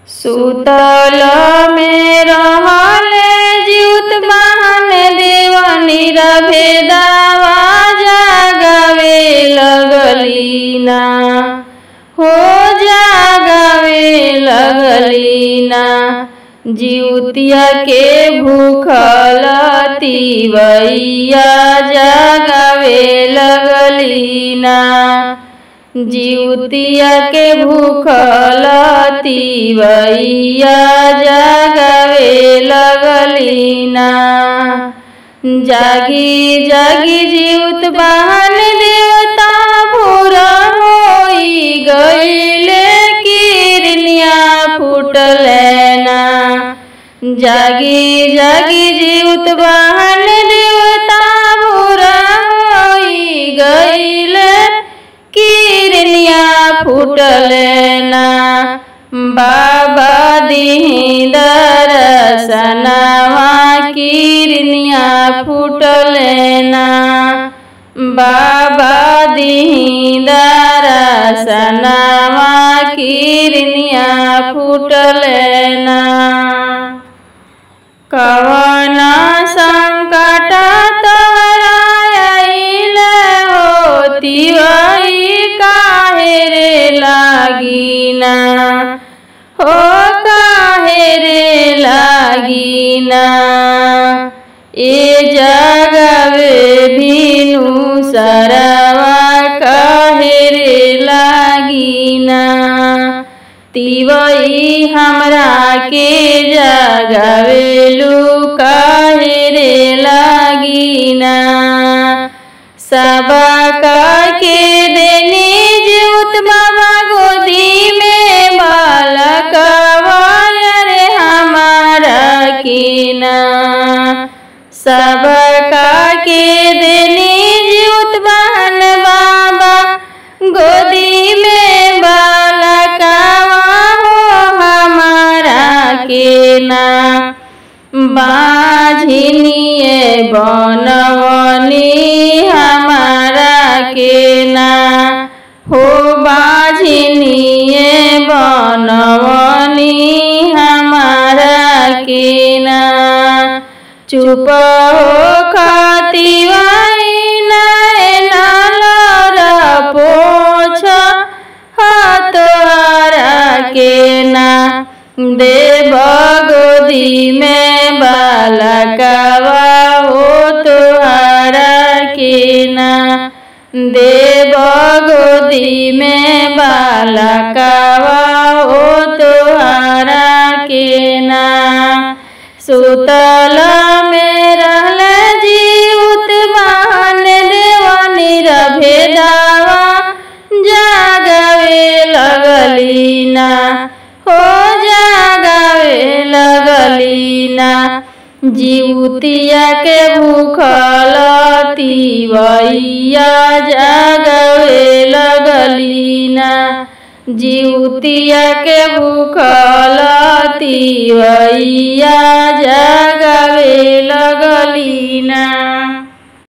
सुतल में रहल जीउत बहन देवनी भेदावा जागवे लगली ना हो जागवे लगली ना जीउतिया के भूखल तिवैया जागवे लगली ना जीवतिया के भूखल तिवैया जगवे लगली ना जागी जागी जीवत बहन देवता पूरा होई गईले किरनिया फूटल ना जागी जागी जीवत बहन देवता पूरा होई गईले किरनिया फूटल ना बाबा दीही दरसनवा किरनिया फूटल ना बाबा दीही दरसनवा किरनिया फूटल ना कवन संकट तोहरा आइल होती वही काहे रे लागिना हो काहे रे लागिना ए जगवे बिनु सरवा काहे रे लागिना तिवई हमरा के जगवेलू काहे रे लागिना सबका के देनी जीवत बाबा गोदी में बालकवा रे हमारा कीना सबका के देनी जीवत बहन बाबा गोदी में बालकवा हो हमारा केना बाझिनिए बनवनी हमारा केना हो बाझिनिए बनवनी हमारा केना चुप हो खातिवाई नैनल पोछ हतवारा केना देव गोदी में बालकवा हो तुहारा केना देव गोदी में बालकवा हो तुहारा केना सुतल में रहल जीउत बहन देवनी भेदावा जागवे लगली ना हो जागवे लगली ना जीवतिया के भूखल तिवैया जागवे लगली ना जीवतिया के भूखल तिवैया जागवे लगली ना